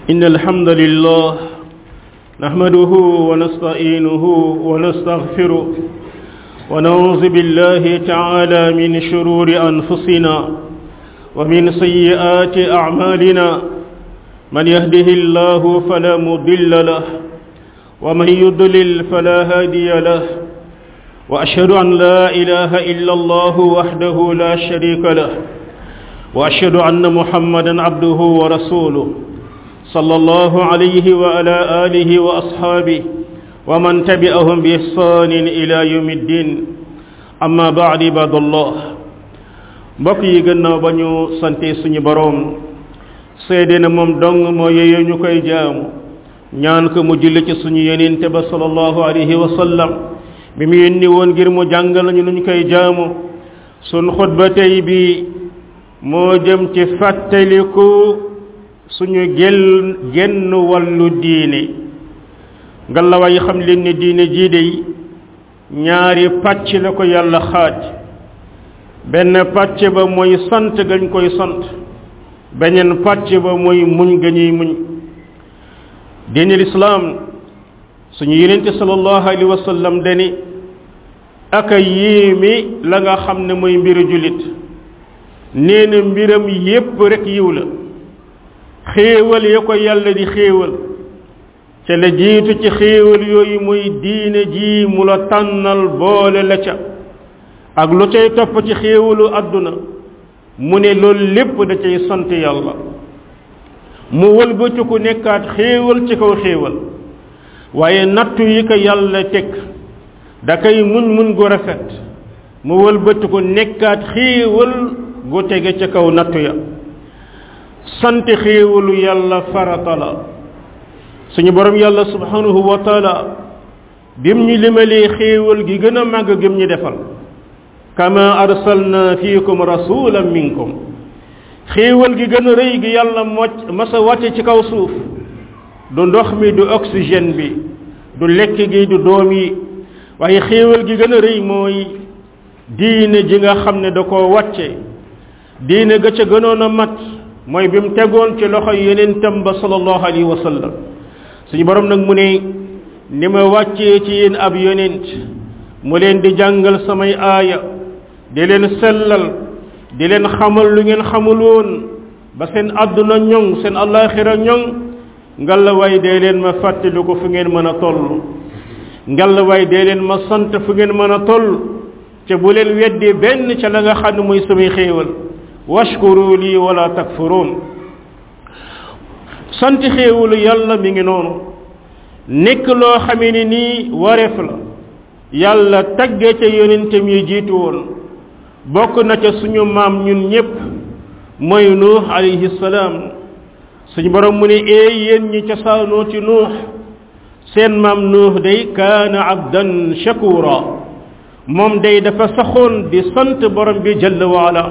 إن الحمد لله نحمده ونستعينه ونستغفره ونعوذ بالله تعالى من شرور أنفسنا ومن سيئات أعمالنا من يهده الله فلا مضل له ومن يضلل فلا هادي له وأشهد أن لا إله إلا الله وحده لا شريك له وأشهد أن محمدا عبده ورسوله صلى الله عليه وعلى آله وأصحابه ومن تبعهم بإحسان إلى يوم الدين أما بعد عباد الله mbokk yi gannaaw ba ñu sante suñu boroom seede na moom dong moo yeyee ñu koy jaamu ñaan ko mu julli ci suñu yenente ba sallallahu alayhi wa sallam bi mu yónni woon ngir mu jàngal ñu nuñ koy jaamu sun xutba tey bi moo jëm ci fàttaliku suñu gel genn wàllu diine ngalawaay xam leen ne diine jii de ñaari pàcc la ko yàlla xaaj benn pàcc ba mooy sant gañ koy sant beneen pàcc ba mooy muñ ga ñuy muñ diine lislaam suñu yenente sallallahu alayhi wa sallam dani aka yéemi la nga xam ne mooy mbiru jullit nee na mbiram yépp rek yiw la xéewal ya ko yàlla di xéewal ca la jiitu ci xéewal yooyu muy diine ji mu la tànnal boole la ca ak lu cay topp ci xéewalu àdduna mu ne loolu lépp da cay sant yàlla mu wëlbatiku nekkaat xéewal ci kaw xéewal waaye nattu yi ko yàlla teg da koy muñ muñ gu rafet mu wëlbatiku nekkaat xéewal gu tege ca kaw nattu ya sant xéewalu yàlla farata la suñu borom yàlla subhanahu wa taala bim ñu limalee xéewal gi gën a màgg gëm ñu defal kama arsalna fiikum rasulan minkum xéewal gi gën a rëy gi yàlla mocc masa wàcce ci kaw suuf du ndox mi du oxygène bi du lekk gi du doom yi waaye xéewal gi gën a rëy mooy diine ji nga xam ne da koo wàcce diine ga ca gënoon a mat mooy bi mu tegoon ci loxo yonentam ba sallallahu alayhi wa sallam suñu borom nag mu ne ni ma wàccee ci yéen ab yonent mu leen di jàngal samay aaya di leen sellal di leen xamal lu ngeen xamul woon ba seen àdduna ñoŋ seen allaaxira ñoŋ ngalawaay dee leen ma fàttali ko fu ngeen mën a toll ngalawaay dee leen ma sant fu ngeen mën a toll ca bu leen weddi benn ca la nga xam ne muy samay xéewal washkuru lii wala takfuruun sant xéewalu yàlla mi ngi noonu nekk loo xamee ne nii wareef la yàlla tagge ca yonentam yi jiitu woon bokk na ca suñu maam ñun ñépp mooy nuux alayhi salaam suñu borom mu ne eey yéen ñi cosaanoo ci nuux seen maam nuux day kaana abdan shakura moom day dafa saxoon di sant borom bi jalla waala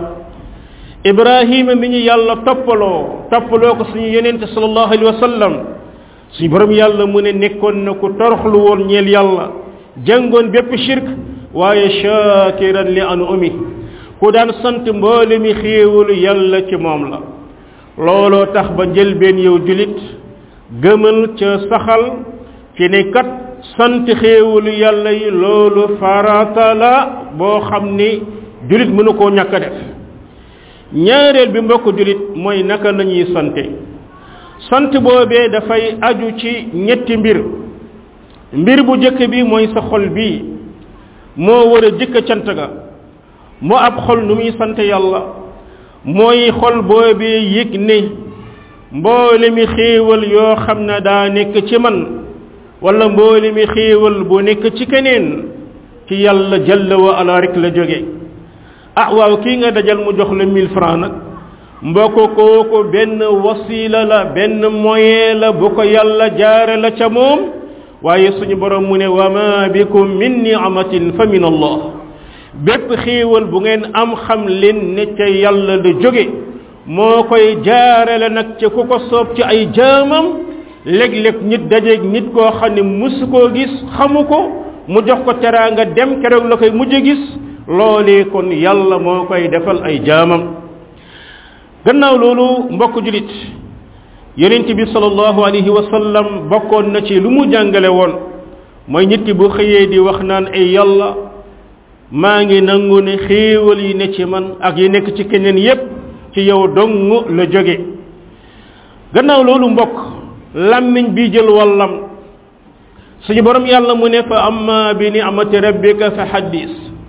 ibrahima mi ñu yàlla toppaloo toppaloo ko suñu yenente sallallahu alayhi wa sallam suñu borom yàlla mu ne nekkoon na ku toroxlu woon ñeel yàlla jàngoon bépp shirk waaye shakiran li an umi ku daan sant mboole mi xéewalu yàlla ci moom la looloo tax ba njëlbeen yow julit gëmal ca saxal ci ne kat sant xéewalu yàlla yi loolu farata la boo xam ni julit mënu koo ñàkk a def ñaareel bi mbokk julit mooy naka lañuy sante sant boobee dafay aju ci ñetti mbir mbir bu jëkk bi mooy sa xol bi moo war a jëkk cant ga moo ab xol nu muy sant yàlla mooy xol boobee yëg ne mboole mi xéewal yoo xam ne daa nekk ci man wala mboole mi xéewal bu nekk ci keneen ci yàlla jalla wa ala rek la jóge ah waaw kii nga dajal mu jox la mille francs nag mbokk kooku benn wasila la benn moyen la bu ko yàlla jaare la ca moom waaye suñu borom mu ne wa ma bikum min ni'matin fa min allah bépp xéewal bu ngeen am xam leen ne ca yàlla la jóge moo koy jaarale nag ca ku ko soob ci ay jaamam léeg-léeg nit dajeeg nit koo xam ne musu koo gis xamu ko mu jox ko teraanga dem keroog la koy mujj gis loolee kon yàlla moo koy defal ay jaamam gannaaw loolu mbokk julit yonent bi sallallahu alayhi wa sallam bokkoon na ci lu mu jàngale woon mooy nit ki bu xëyee di wax naan ay yàlla maa ngi nangu ne xéewal yi ne ci man ak yi nekk ci keneen yépp ci yow dong la jóge gannaaw loolu mbokk làmmiñ bi jël wallam suñu borom yàlla mu ne fa amma bi ni'mati rabbika fa haddis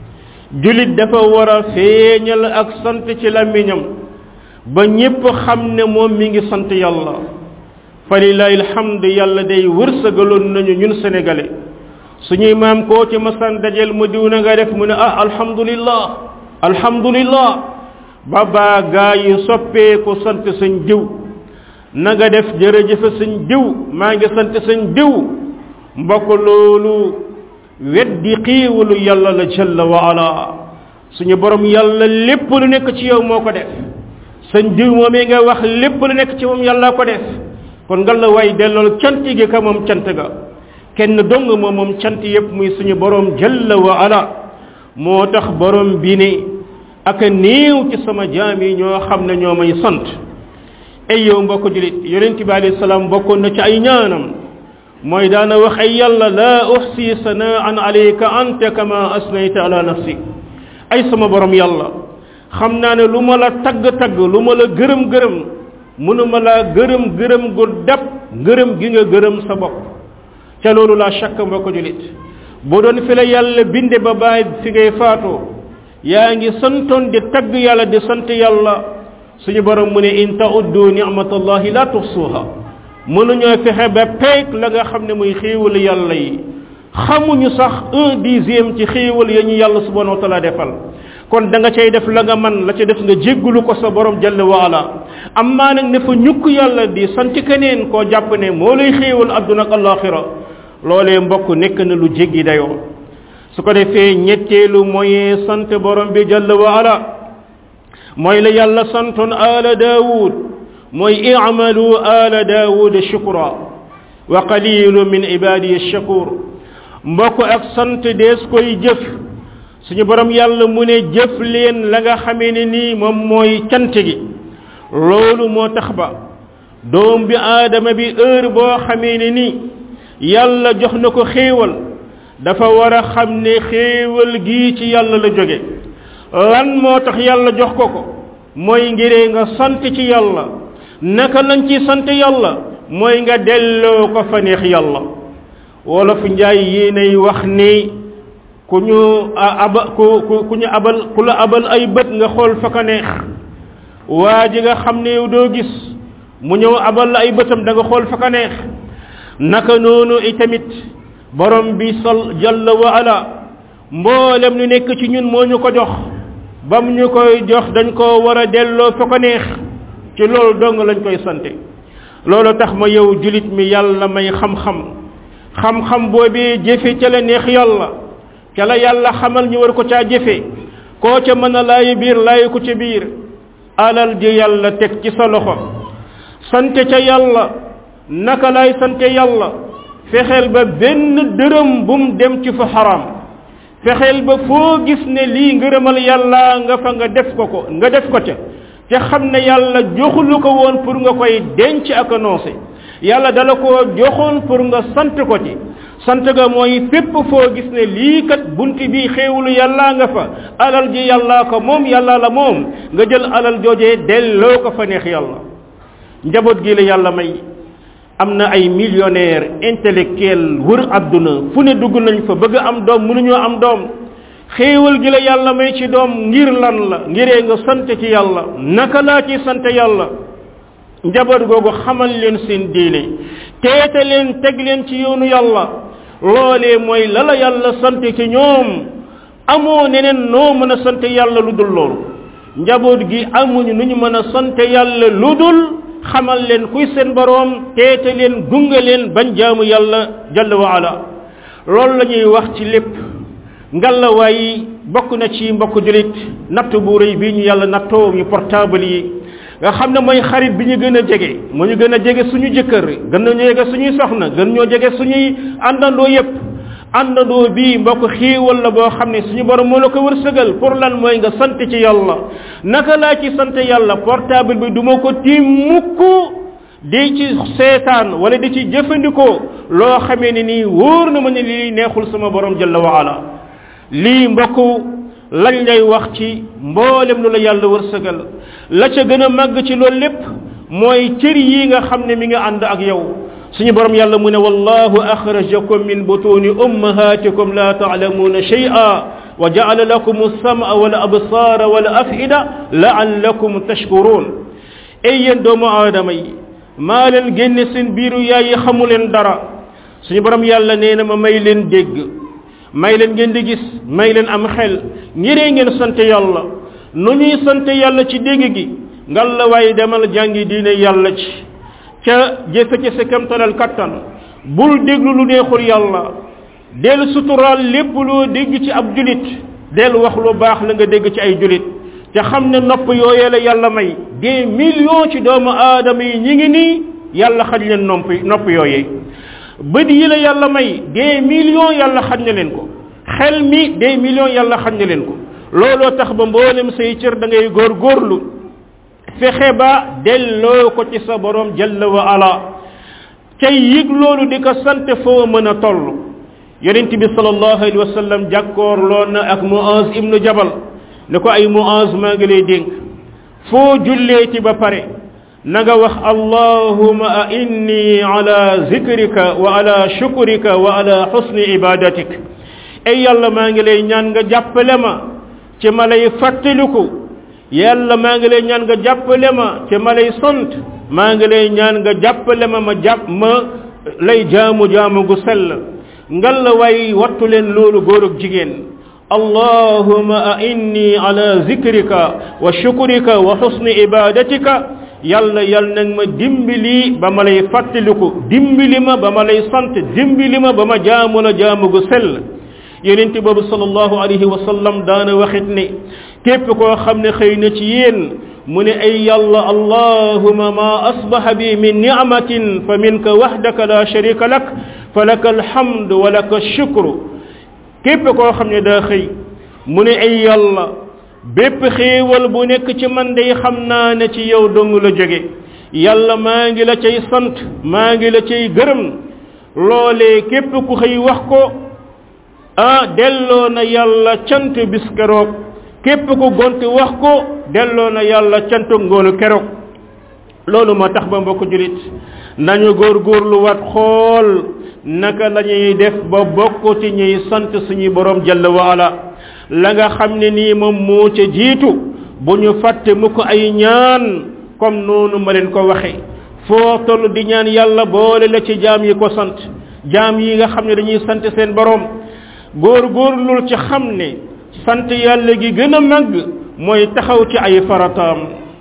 julit dafa war a feeñal ak sant ci làmmiñam ba ñépp xam ne moom mi ngi sant yàlla fa lillahi alhamd yàlla day wërsëgaloon nañu ñun sénégalais suñuy maam koo ci masan dajel mu diw na nga def mu ne ah alhamdulillah alhamdulillah ba baa gaa yi soppeeku sant sañ diw na nga def jërëjëfe sañ diw maa ngi sant sañ diw mbokk loolu weddi xiiwalu yàlla la jalla wa ala suñu borom yàlla lépp lu nekk ci yow moo ko def sañ diw moomee nga wax lépp lu nekk ci moom yàlla ko def kon nga la way dellool cant gi ka moom cant ga kenn dong moom moom cant yépp muy suñu borom jalla wa ala moo tax borom bi ne ak néew ci sama jaam yi ñoo xam ne ñoo may sant ay yow mbokk julit yonent bi alayhi salaam bokkoon na ci ay ñaanam mooy daana wax ay yàlla laa uxsi sanaan alayka anta kama asnayta ala nafsi ay sama borom yàlla xam naa ne lu ma la tagg-tagg lu ma la gërëm-gërëm mënuma laa gërëm-gërëm gu dab ngërëm gi nga gërëm sa bopp ca loolu laa shakk mbokk julit boo doon fi la yàlla binde ba bàyyi fi ngay faatoo yaa ngi santoon di tagg yàlla di sant yàlla suñu borom mu ne in tauddu nicmatallahi la tuxsuha mënuñoo fexe ba peeg la nga xam ne muy xéewal yàlla yi xamuñu sax un dixième ci xéewal ya ñu yàlla subhanahu wa taala defal kon da nga cay def la nga man la ca def nga jéggulu ko sa borom jalla waala amma nag ne fa ñukk yàlla di sant keneen koo jàpp ne moo lay xéewal adduna ak alaxira loolee mbokk nekk na lu jéggi dayoo su ko defee ñetteelu mooy sant borom bi jalla waala mooy la yàlla santoon ala daawud mooy i'malu ala daawud shukra wa qalilu min ibadiy shakur mbokk ak sant dees koy jëf suñu borom yàlla mu ne jëf leen la nga xamee ne nii moom mooy cant gi loolu moo tax ba doom bi aadama bi heure boo xamee ne nii yàlla jox na ko xéewal dafa war a xam ne xéewal gii ci yàlla la jóge lan moo tax yàlla jox ko ko mooy ngiree nga sant ci yàlla naka lañ ci sant yàlla mooy nga delloo ko fa neex yàlla wolof njaay yéenay wax ni ku ñu aba ku ku ku ñu abal ku la abal ay bët nga xool fa ka neex waa ji nga xam ne yow doo gis mu ñëw abal la ay bëtam da nga xool fa ka neex naka noonu itamit borom bi sal jalla wa ala mboolem lu nekk ci ñun moo ñu ko jox bam ñu koy jox dañ ko war a delloo fa ko neex ci loolu dong lañ koy sante loolu tax ma yow julit mi yàlla may xam-xam xam-xam boobee jëfe ca la neex yàlla ca la yàlla xamal ñu war ko caa jëfe koo ca mën a laayi biir laayi ko ca biir alal ji yàlla teg ci sa loxo sante ca yàlla naka lay sante yàlla fexeel ba benn dërëm bum dem ci fa xaram fexeel ba foo gis ne lii ngërëmal yàlla nga fa nga def ko ko nga def ko ca te xam ne yàlla joxulu ko woon pour nga koy denc ak annoncé yàlla dala ko joxoon pour nga sant ko ci sant ga mooy fépp foo gis ne lii kat bunti bi xéewulu yàlla nga fa alal ji yàlla ko moom yàlla la moom nga jël alal joojee delloo ko fa neex yàlla njaboot gi la yàlla may am na ay millionnaire intellectuel wër àdduna fu ne dugg nañ fa bëgg am doom mënuñoo am doom xéewal gi la yàlla may ci doom ngir lan la ngiree nga sant ci yàlla naka laa ci sant yàlla njaboot googu xamal leen seen diine teete leen teg leen ci yoonu yàlla loolee mooy la la yàlla sant ci ñoom amoo neneen noo mën a sant yàlla lu dul loolu njaboot gi amuñu nu ñu mën a sant yàlla lu dul xamal leen kuy seen boroom teete leen gunge leen bañ jaamu yàlla jalla wa ala loolu la ñuy wax ci lépp ngalawaay bokk na ci mbokk julit natt bu rëy bii ñu yàlla nattoo ñu portable yi nga xam ne mooy xarit bi ñu gën a jege moo ñu gën a jege suñu jëkkër gën ñoo jege suñuy soxna gën ñoo jege suñuy àndandoo yépp àndandoo bii mbokk xiiwal la boo xam ne suñu borom moo la ko wërsëgal pour lan mooy nga sant ci yàlla naka laa ci sant yàlla portable bi duma ko tiim mukk di ci seetaan wala di ci jëfandikoo loo xamee ne nii wóor na ma ne lii neexul sama borom jalla wa ala lii mbokk lañ lay wax ci mboolem lu la yàlla wërsëgal la ca gën a màgg ci loolu lépp mooy cër yi nga xam ne mi nga ànd ak yow suñu borom yàlla mu ne wallahu axrajakum min butuni ummahatikum la taalamuuna shay'a wa ja'ala lakum as-sam'a wal absara wal af'ida la'allakum tashkurun ay yéen doomu aadama yi maa leen génne seen biiru yaay yi xamu leen dara suñu borom yàlla nee na ma may leen dégg may leen ngeen di gis may leen am xel ngiree ngeen sant yàlla nu ñuy sant yàlla ci dégg gi ngal la waaye demal jàngi diine yàlla ci ca jëfe ci sa kamtalal kattan bul déglu lu neexul yàlla del suturaal lépp loo dégg ci ab julit del wax lu baax la nga dégg ci ay julit te xam ne nopp yooyee la yàlla may des millions ci doomu aadama yi ñi ngi nii yàlla xaj leen nopp nopp yooyee bët yi la yàlla may des millions yàlla xaj na leen ko xel mi des millions yàlla xaj na leen ko looloo tax ba mboolem say cër da ngay góor góorlu fexe ba delloo ko ci sa borom jalla wa ala cay yëg loolu di ko sant foo mën a toll yonent bi sallallahu alayhi wa sallam jàkkoor loon na ak Muaz ibnu Jabal ne ko ay Muaz maa ngi lay dénk foo julleeti ba pare na nga wax allahuma a inni ala zikrika wa ala shukrika wa ala husni ibadatik ay yàlla maa ngi lay ñaan nga jàppale ma ci ma lay fàttaliku yàlla maa ngi lay ñaan nga jàppale ma ci ma lay sant maa ngi lay ñaan nga jàppale ma ma jàpp ma lay jaamu jaamu gu sell ngal la way wattu leen loolu góor ak jigéen allahuma a inni ala zikrika wa shukrika wa husni ibadatika yàlla yal nag ma dimbali ba ma lay fàttaliku dimbali ma ba ma lay sant dimbali ma ba ma jaamu la jaamu gu sell yonente boobu sallallahu alayhi wa sallam daana waxit ne képp koo xam ne xëy na ci yéen mu ne ay yàlla allahuma ma asbaha bi min ni'matin fa minka wahdaka la sharika lak fa laka alhamd wa laka shukru képp koo xam ne daa xëy mu ne ay yàlla bépp xéewal bu nekk ci man day xam naa ne ci yow dong la jóge yàlla maa ngi la cay sant maa ngi la cay gërëm loolee képp ku xëy wax ko ah delloo na yàlla cant bis keroog képp ku gont wax ko delloo na yàlla cant ngoonu keroog loolu moo tax ba mbokk julit nañu góorgóorlu wat xool naka la ñuy def ba bokk ci ñuy sant suñu borom jalla wa ala la nga xam ne nii moom moo ca jiitu bu ñu fàtte mu ko ay ñaan comme noonu ma leen ko waxe foo toll di ñaan yàlla boole la ci jaam yi ko sant jaam yi nga xam ne dañuy sant seen borom góorgóorlul ci xam ne sant yàlla gi gën a màgg mooy taxaw ci ay farataam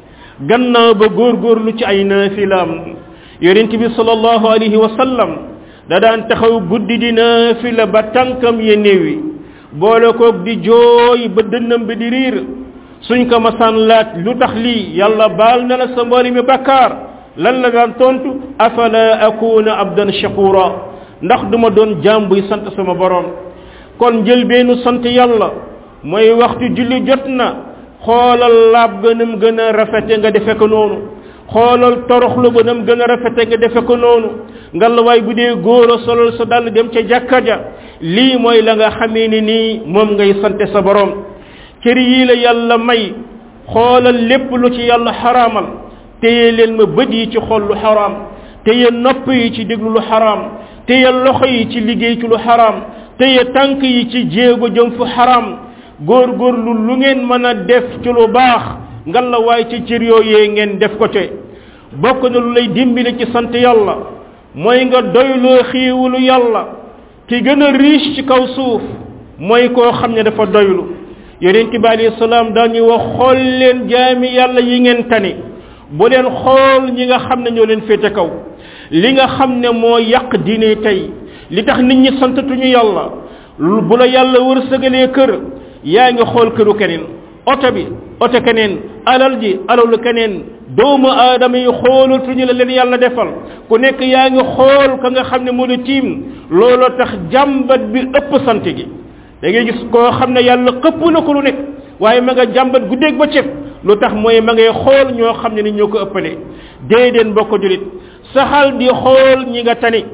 gannaaw ba góorgóorlu ci ay naafilaam yonent bi sallallahu alayhi wa sallam da daan taxaw guddi di naafila ba tànkam ya néewi boole koog di jooy ba dënnam bi di riir suñ ko masaan laaj lu tax lii yàlla baal na la sa mbooli mi bakkaar lan la daan tontu afala akuna abdan shakura ndax duma doon jaam buy sant sama borom kon njëlbeenu sant yàlla mooy waxtu julli jot na xoolal laab gënam gën a rafete nga defe ko noonu xoolal toroxlu gënam gën a rafete nga defe ko noonu ngalawaay bu dee góor a solal sa dàll dem ca jàkka ja lii mooy la nga xamee ni nii moom ngay sante sa borom cër yii la yàlla may xoolal lépp lu ci yàlla xaraamal téye leen ma bët yi ci xool lu xaraam téye nopp yi ci déglu lu xaraam téye loxo yi ci liggéey ci lu xaraam téye tànk yi ci jéego jëm fu xaraam góorgóorlu lu ngeen mën a def ci lu baax ngalla waay ci cër yooyee ngeen def ko te bokk na lu lay dimbali ci sant yàlla mooy nga doyloo xiiwulu yàlla ki gën a riche ci kaw suuf mooy koo xam ne dafa doylu yonent bi alayhi salaam dañuy wax xool leen jaami yàlla yi ngeen tani bu leen xool ñi nga xam ne ñoo leen féete kaw li nga xam ne moo yàq diine tey li tax nit ñi santatuñu yàlla bu la yàlla wërsëgalee kër yaa ngi xool këru keneen oto bi oto keneen alal ji alalu keneen doomu aadama yi xoolatuñu la leen yàlla defal ku nekk yaa ngi xool ka nga xam ne moo la tiim looloo tax jàmbat bi ëpp sant gi da ngay gis koo xam ne yàlla xëpp na ko lu nekk waaye ma nga jàmbat guddeeg ba cëg lu tax mooy ma ngay xool ñoo xam ne ni ñoo ko ëppale déedéet mbokk julit saxal di xool ñi nga tani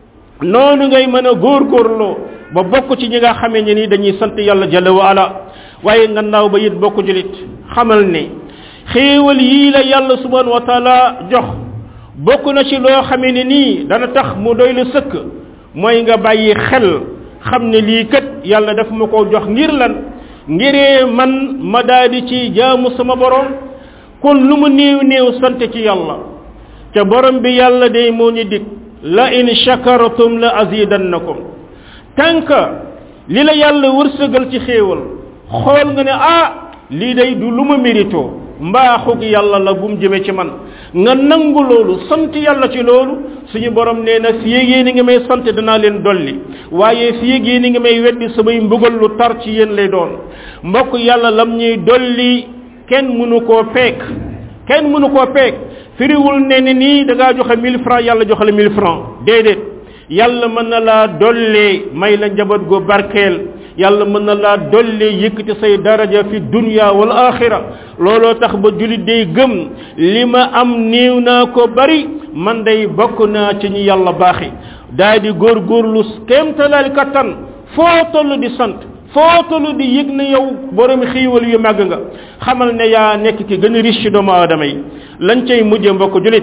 noonu ngay mën a góorgóorloo ba bokk ci ñi nga xamee ne ni dañuy sant yàlla jalla wa ala waaye nga naaw ba it bokk julit xamal ne xéewal yii la yàlla subhanahu wa taala jox bokk na ci loo xamee ne nii dana tax mu doy la sëkk mooy nga bàyyi xel xam ne lii kat yàlla daf ma ko jox ngir lan ngiree man ma daadi ci jaamu sama borom kon lu mu néew néew sant ci yàlla ca borom bi yàlla day moo ñu dig la in shakartum la azidannakum tànk li la yàlla wërsëgal ci xéewal xool nga ne ah lii day du lu ma mérito mbaaxug yàlla la bu mu jëmee ci man nga nangu loolu sant yàlla ci loolu suñu borom nee na fi yéegee ni nga may sant danaa leen dolli waaye fi yéegee ni nga may weddi samay mbugal lu tar ci yéen lay doon mbokk yàlla lam ñuy dolli kenn mënu koo peek kenn mënu koo peek firiwul ne ni nii da ngaa joxe 1000 francs yàlla joxe la 1000 francs déedéet yàlla mën na laa dollee may la njaboot gu barkeel yàlla mën na laa dollee yëkkati say daraja fi dunya wal axira looloo tax ba julit day gëm li ma am néew naa ko bari man day bokk naa ci ñi yàlla baaxi daal di góorgóorlu kéemtalaal kattan foo toll di sant foo toll di yëg ne yow borom xiiwal yu màgg nga xamal ne yaa nekk ki gën a riche ci doomu aadama yi lañ cay mujje mbokk julit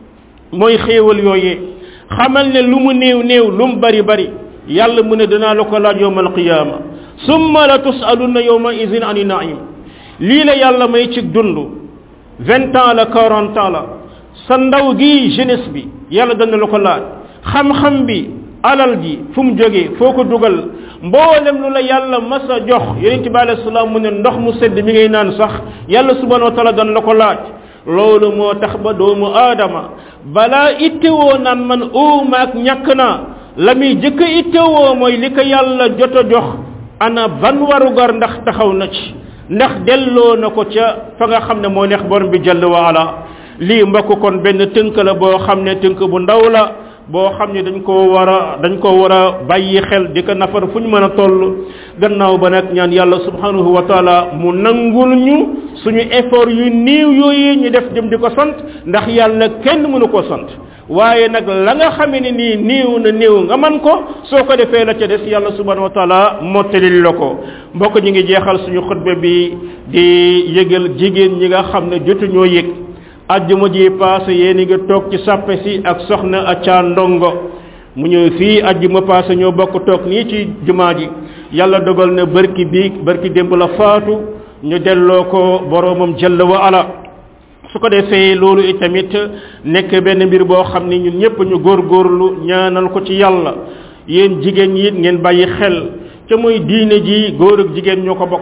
mooy xéewal yooyee xamal ne lu mu néew néew lu mu bari bari yàlla mu ne danaa la ko laaj yowma alqiyama summa la tusaluna yowma idin ani naim lii la yàlla may ci dund vingt ans la quarante ans la sa ndaw gi jeunesse bi yàlla dana la ko laaj xam-xam bi alal ji fu mu jógee foo ko dugal mboolem lu la yàlla mas a jox yonent bi alayhi salaam mu ne ndox mu sedd mi ngay naan sax yàlla subhanahu wa taala dana la ko laaj loolu moo tax ba doomu aadama balaa ittewoo naan man uumaak ñàkk naa la muy jëkk ittewoo mooy li ko yàlla jot a jox ana ban warugar ndax taxaw na ci ndax delloo na ko ca fa nga xam ne moo neex borom bi jalla wa ala lii mbokk kon benn tënk la boo xam ne tënk bu ndaw la boo xam ne dañ koo war a dañ ko war a bàyyi xel di ko nafar fu ñu mën a toll gannaaw ba nag ñaan yàlla subhanahu wa taala mu nangul ñu suñu effort yu néew yooyu ñu def jëm di ko sant ndax yàlla kenn mënu ko sant waaye nag la nga xamee ne nii néew na néew nga man ko soo ko defee la ca des yàlla subhanahu wa taala mottalil la ko mbokk ñu ngi jeexal suñu xutba bi di yëgal jigéen ñi nga xam ne jotuñoo yëg ajjuma ji paase yéen nga toog ci sàppe si ak soxna acca ndongo mu ñëw fii ajjuma paase ñoo bokk toog nii ci jumaa ji yàlla dogal na barki bii barki démb la faatu ñu delloo ko boroomam jalla wa ala su ko defee loolu itamit nekk benn mbir boo xam ni ñun ñëpp ñu góorgóorlu ñaanal ko ci yàlla yéen jigéen ñi it ngeen bàyyi xel ca muy diine ji góor ak jigéen ñoo ko bokk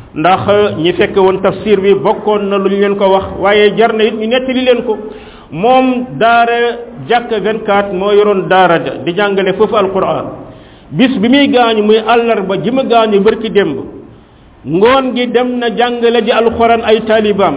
ndax ñi fekk woon tafsir bi bokkoon na lu ñu leen ko wax waaye jar na it ñu nettali leen ko moom daara jàkk 24 moo yoroon daara ja di jàngale foofu alquran bis bi muy gaañu muy àllarba ji ma gaañu bërki démb ngoon gi dem na jàngale ji alquran ay taalibaam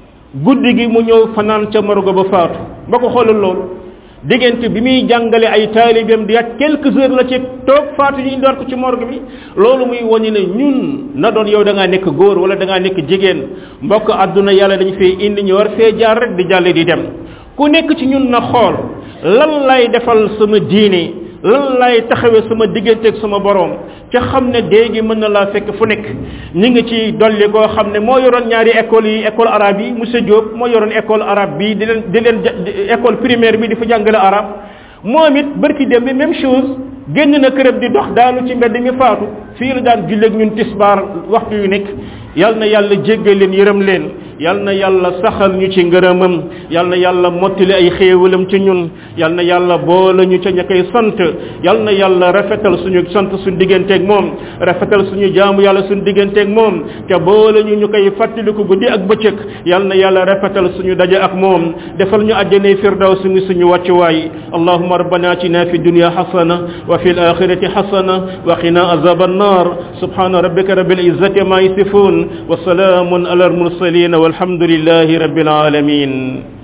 guddi gi mu ñëw fanaan ca morgo ba faatu ba ko xoolal loolu diggante bi muy jàngale ay taalibeem di at quelques heures la ci toog faatu ñu indiwaat ko ci morgue bi loolu muy woni ne ñun na doon yow da ngaa nekk góor wala da ngaa nekk jigéen mbokk àdduna yàlla dañu fee indi ñu war fee jaar rek di jàlle di dem ku nekk ci ñun na xool lan lay defal sama diine lan lay taxawee sama diggante ak sama borom ca xam ne déegi mën na laa fekk fu nekk ñi ngi ci dolli koo xam ne moo yoroon ñaari école yi école arabe yi monsieur Diop moo yoroon école arabe bi di leen di leen école primaire bi di fa jàngale arabe moom it barki dem bi même chose génn na këram di dox daanu ci mbedd mi faatu fii la daan julleeg ñun tisbaar waxtu yu nekk yal na yàlla jéggal leen yërëm leen yal na yàlla saxal ñu ci ngërëmam yal na yàlla mottali ay xéewalam ci ñun yal na yàlla boole ñu ca ña koy sant yal na yàlla rafetal suñu sant suñu digganteeg moom rafetal suñu jaamu yàlla suñu digganteeg moom te boole ñu ñu koy fàttaliku guddi ak bëccëg yal na yàlla rafetal suñu daje ak moom defal ñu àjjane firdaw suñu suñu wàccuwaay allahumma rabbana atina fi dunya hasana wa fi al-akhirati hasana wa qina azab an-nar subhana rabbika rabbil izzati ma yasifun wa salamun ala al-mursalin والحمد لله رب العالمين